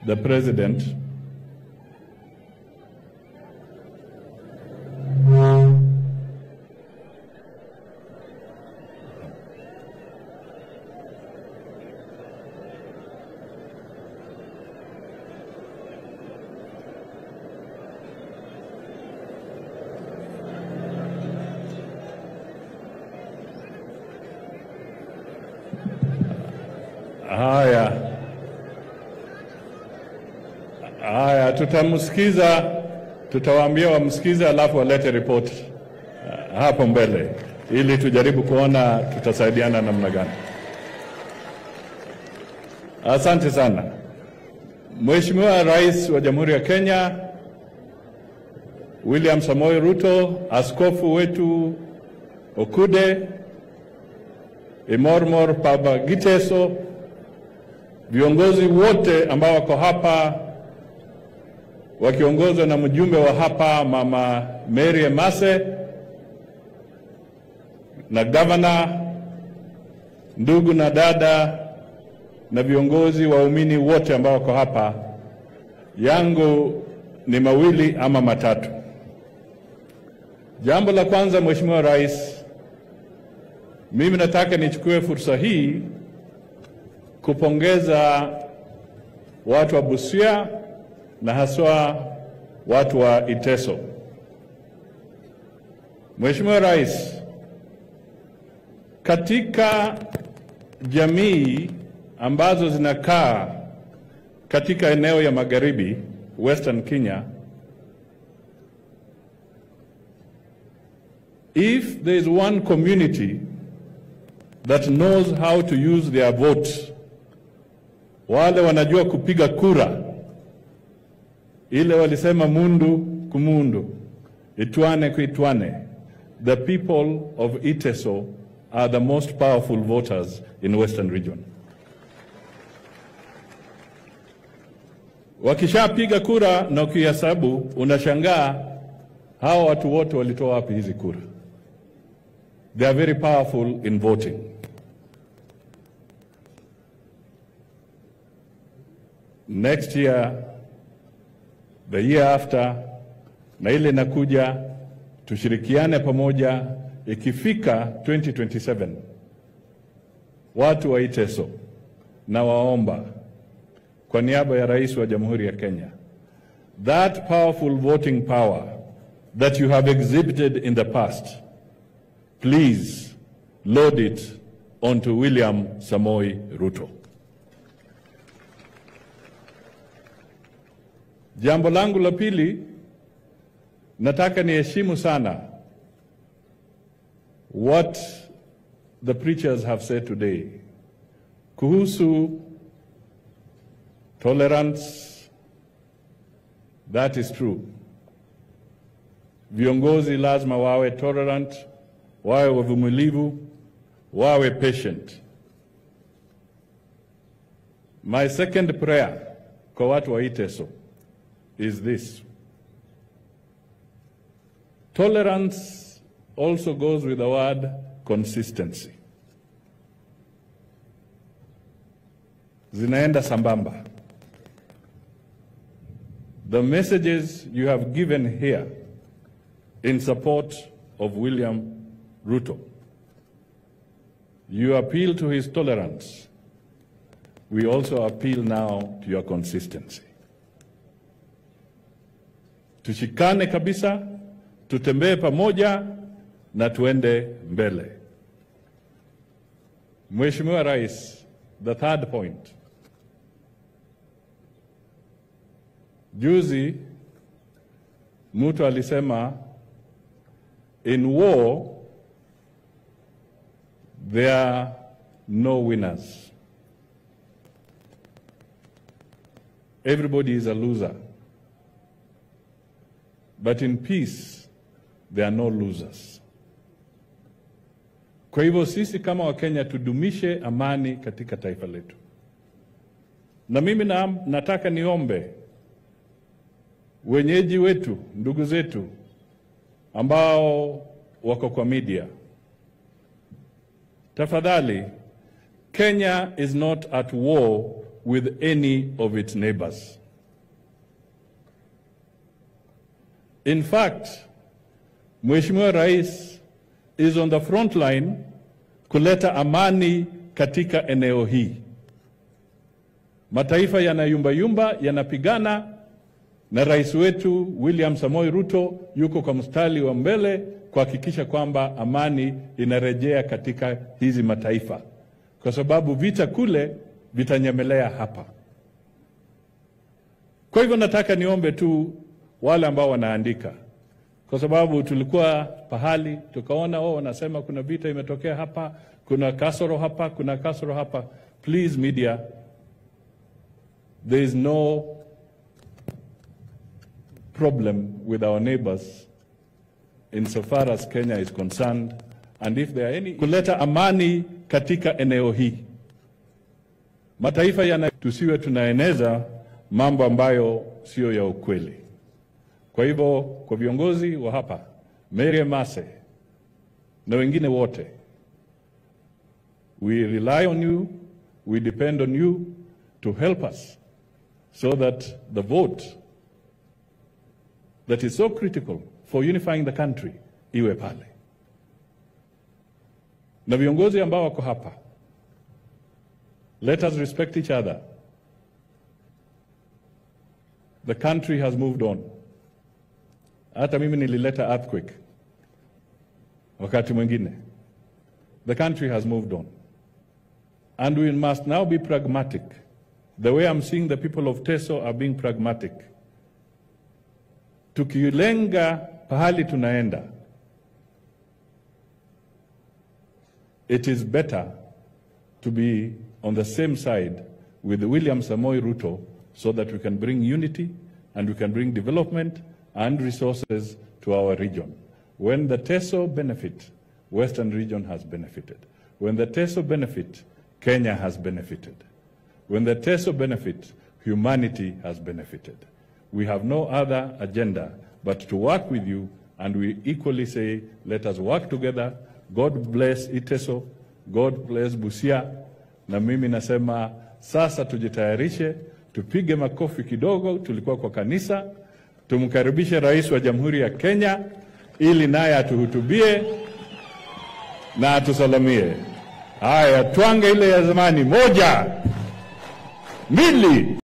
the president Haya, haya, tutamsikiza, tutawaambia wamsikize, alafu walete ripoti uh, hapo mbele, ili tujaribu kuona tutasaidiana namna gani. Asante sana Mheshimiwa Rais wa Jamhuri ya Kenya William Samoei Ruto, askofu wetu Okude, Imormor Papa Giteso, viongozi wote ambao wako hapa wakiongozwa na mjumbe wa hapa Mama Mary Emase na gavana, ndugu na dada na viongozi waumini wote ambao wako hapa, yangu ni mawili ama matatu. Jambo la kwanza, Mheshimiwa Rais, mimi nataka nichukue fursa hii kupongeza watu wa Busia na haswa watu wa Iteso. Mheshimiwa Rais, katika jamii ambazo zinakaa katika eneo ya magharibi Western Kenya, if there is one community that knows how to use their vote wale wanajua kupiga kura, ile walisema mundu kumundu, itwane kuitwane. The people of Iteso are the most powerful voters in Western region. Wakishapiga kura na ukihesabu, unashangaa hawa watu wote walitoa wapi hizi kura? They are very powerful in voting. next year, the year after, na ile inakuja, tushirikiane pamoja. Ikifika 2027 watu wa Iteso na waomba kwa niaba ya rais wa Jamhuri ya Kenya, that powerful voting power that you have exhibited in the past, please load it onto William Samoi Ruto. Jambo langu la pili, nataka niheshimu sana what the preachers have said today kuhusu tolerance. That is true. Viongozi lazima wawe tolerant, wawe wavumilivu, wawe patient. My second prayer kwa watu wa Iteso is this. Tolerance also goes with the word consistency. Zinaenda sambamba. The messages you have given here in support of William Ruto, you appeal to his tolerance. We also appeal now to your consistency. Tushikane kabisa, tutembee pamoja na tuende mbele. Mheshimiwa Rais, the third point. Juzi mtu alisema in war there are no winners. Everybody is a loser. But in peace, there are no losers. Kwa hivyo sisi kama Wakenya tudumishe amani katika taifa letu, na mimi na, nataka niombe wenyeji wetu, ndugu zetu ambao wako kwa media, tafadhali, Kenya is not at war with any of its neighbors. In fact, Mheshimiwa Rais is on the front line kuleta amani katika eneo hii. Mataifa yanayumbayumba yanapigana, na rais wetu William Samoei Ruto yuko kwa mstari wa mbele kuhakikisha kwamba amani inarejea katika hizi mataifa, kwa sababu vita kule vitanyemelea hapa. Kwa hivyo nataka niombe tu wale ambao wanaandika, kwa sababu tulikuwa pahali tukaona wao wanasema kuna vita imetokea hapa, kuna kasoro hapa, kuna kasoro hapa. Please media, there is no problem with our neighbors insofar as Kenya is concerned and if there are any kuleta amani katika eneo hii. Mataifa yana tusiwe tunaeneza mambo ambayo sio ya ukweli. Kwa hivyo kwa viongozi wa hapa Mary Mase na wengine wote, we rely on you, we depend on you to help us so that the vote that is so critical for unifying the country iwe pale, na viongozi ambao wako hapa, let us respect each other. The country has moved on. Hata mimi nilileta earthquake wakati mwingine. The country has moved on. And we must now be pragmatic. The way I'm seeing the people of Teso are being pragmatic. Tukilenga pahali tunaenda, it is better to be on the same side with William Samoei Ruto so that we can bring unity and we can bring development and resources to our region. When the TESO benefit, Western region has benefited. When the TESO benefit, Kenya has benefited. When the TESO benefit, humanity has benefited. We have no other agenda but to work with you, and we equally say, let us work together. God bless Iteso, God bless Busia, na mimi nasema sasa tujitayarishe, tupige makofi kidogo. Tulikuwa kwa kanisa, tumkaribishe rais wa Jamhuri ya Kenya ili naye atuhutubie na atusalamie. Haya, twange ile ya zamani, moja, mbili.